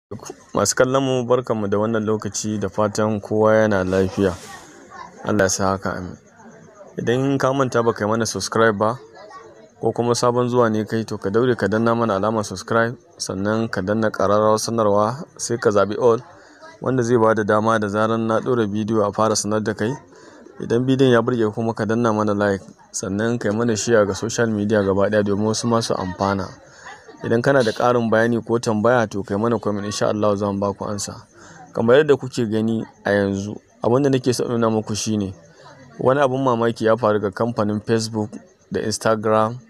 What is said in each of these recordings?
Masu kallon mu barkanmu da wannan lokaci da fatan kowa yana lafiya. Allah ya sa haka amin. Idan ka manta ba kai mana subscribe ba ko kuma sabon zuwa ne kai to ka daure ka danna mana alamar subscribe sannan ka danna ƙararrawar sanarwa sai ka zaɓi all wanda zai bada dama da zarar na ɗora bidiyo a fara sanar da kai. Idan bidiyon ya burge kuma ka danna mana like sannan kai mana share ga social media gaba ɗaya domin wasu masu amfana. Idan kana da ƙarin bayani ko tambaya to kai mana comment insha Allahu za mu baku amsa. Kamar yadda kuke gani a yanzu abin da nake so in nuna muku shine wani abun mamaki ya faru ga kamfanin Facebook da Instagram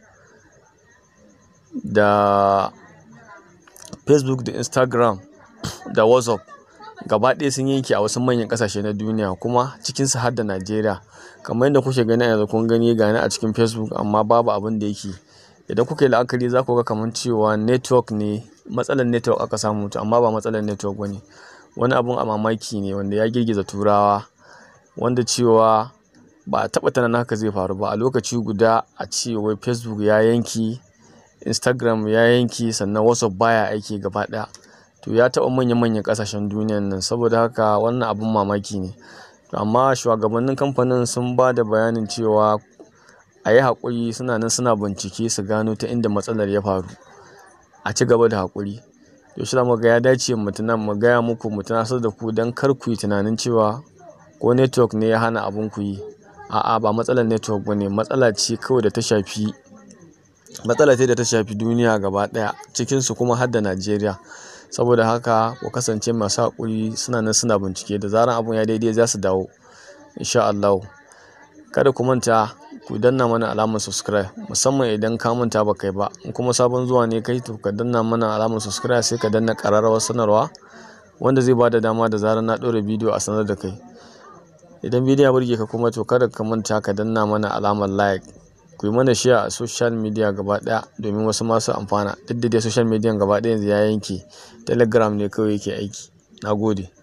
da Facebook da Instagram da WhatsApp gaba ɗaya sun yanke a wasu manyan ƙasashe na duniya kuma cikinsu har da Najeriya. Kamar yadda kuke gani a yanzu kun gani gani a cikin Facebook amma babu abin da yake. Idan kuka yi la'akari za ku ga kamar cewa network ne matsalar network aka samu amma ba matsalar network ba ne. Wani abun a mamaki ne wanda ya girgiza turawa wanda cewa ba a taɓa tunanin haka zai faru ba a lokaci guda a ce wai Facebook ya yanke, Instagram ya yanke sannan WhatsApp baya aiki gaba ɗaya. To ya taɓa manya manyan ƙasashen duniyan nan saboda haka wannan abun mamaki ne. Amma shugabannin kamfanin sun ba da bayanin cewa a yi haƙuri suna nan suna bincike su gano ta inda matsalar ya faru. A ci gaba da haƙuri. To shi zamu ga ya dace mu tuna mu gaya muku mu tunasar da ku don kar ku yi tunanin cewa ko network ne ya hana abun ku yi. A'a ba matsalar network ba ne matsala ce kawai da ta shafi matsala ce da ta shafi duniya gaba ɗaya cikinsu kuma har da Najeriya. Saboda haka ku kasance masu haƙuri suna nan suna bincike da zarar abun ya daidai za su dawo insha Allahu. Kada ku manta ku danna mana alamar subscribe musamman idan ka manta ba kai ba in kuma sabon zuwa ne kai to ka danna mana alamar subscribe sai ka danna ƙararrawar sanarwa wanda zai bada dama da zarar na ɗora bidiyo a sanar da kai. Idan bidiyo ya burge ka kuma to kada ka manta ka danna mana alamar like. Ku yi mana share a social media gaba ɗaya domin wasu masu amfana. Duk da dai social media gaba ɗaya yanzu ya yanke Telegram ne kawai yake aiki. Na gode.